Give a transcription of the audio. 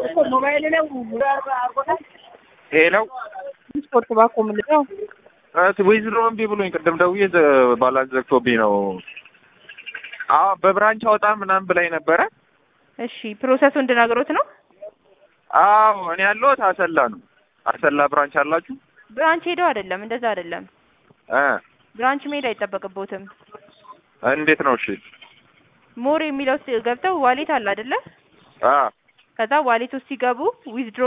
ሄሎ ስፖርት ባኮ ምንድነው? ዊዝድሮ እምቢ ብሎኝ ቅድም ደውዬ ዘ- ባላንስ ዘግቶብኝ ነው። አዎ በብራንች አውጣ ምናምን ብላኝ ነበረ። እሺ ፕሮሰሱ እንድነግሮት ነው። አዎ እኔ ያለሁት አሰላ ነው። አሰላ ብራንች አላችሁ? ብራንች ሄደው አይደለም፣ እንደዛ አይደለም። እ ብራንች መሄድ አይጠበቅቦትም። እንዴት ነው? እሺ ሞር የሚለው ውስጥ ገብተው ዋሌት አለ አይደለ? አ ከዛ ዋሌት ውስጥ ሲገቡ ዊዝድሮ